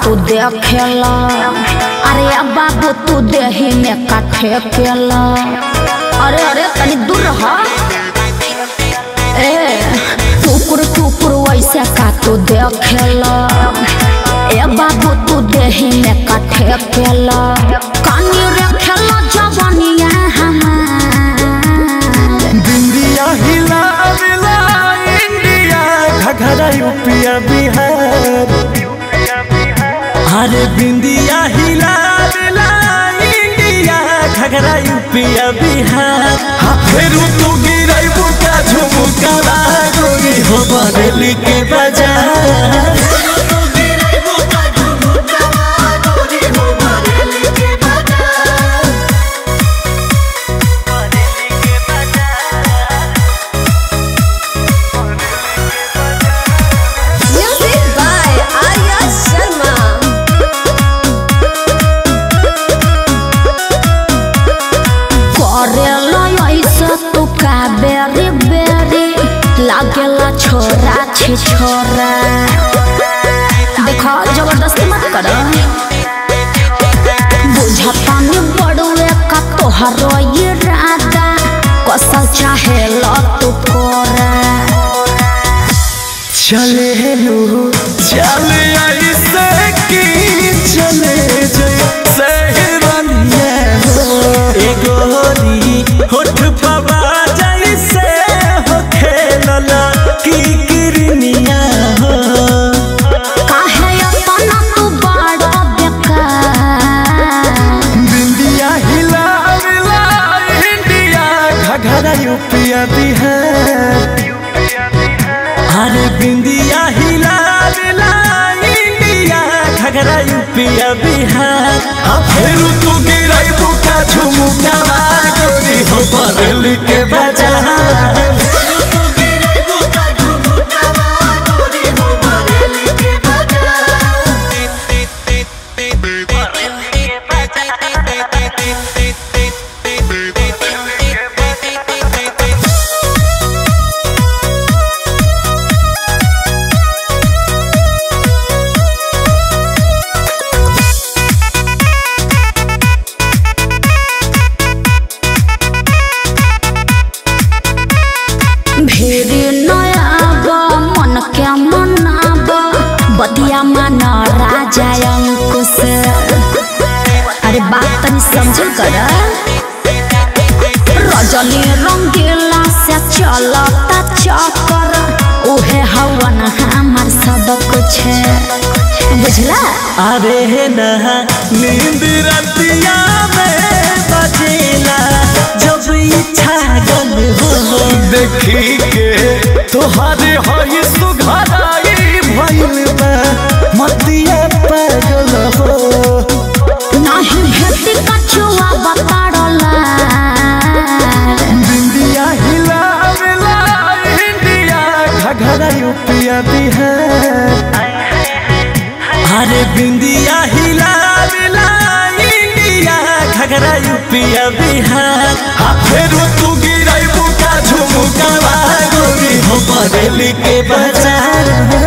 तू देखेला अरे अब बाबू तू देही में काठे केला अरे अरे तनी दूर रह ए टुकुर टुकुर वैसे का तू देखेला ए बाबू तू देही में काठे केला कानी रे खेला जवानिया हमार बिंदिया हिला मिला इंडिया घघरा यूपिया बिहार अरे बिंदिया हिला मिला इंडिया घघरा यूपिया बिहार हाँ फेरू तू गिरई बुका झुमुका गोरी हो बरेली के बाजार Music by Arya Sharma. करेला ऐसा तू का बेरी बेरी लागेला छोरा छी छोरा देखो जबरदस्ती मत कर बुझता नहीं बड़ुए का तोहरो ये राधा कसल चाहे लो तू कोरा चले लू चले ऐसे की चले जैसे हिरनिया हो ए गोरी होठ पवा जैसे हो खेलला की किरनिया हो काहे अपना तू बड़ा बेकार बिंदिया हिला मिला इंडिया घघरा यूपिया बिहार अरे बिंदिया हिला मिला इंडिया घघरा यूपिया बिहार हाँ फेरू तू गिरई बुका झुमुका गोरी हो बरली के बाजार भेरी नयाब मन के मनाब बदिया मन राजा अंकुश अरे बात तनी समझ कर रजनी रंगीला से चलता चक्कर उहे हवन हमार सब कुछ बुझला अरे नहा नींद रतिया में बजेला जब इच्छा गन हो देखी के तोहरे हई सुघराई भइल बा मतिया पागल हो नहीं भेटी कछुआ बताड़ला बिंदिया हिला मिला इंडिया घघरा यूपिया बिहार अरे बिंदिया हिला मिला इंडिया घघरा यूपिया बिहार हाँ फेरू तू गिरई बुका झुमुका गोरी हो बरेली के बाजार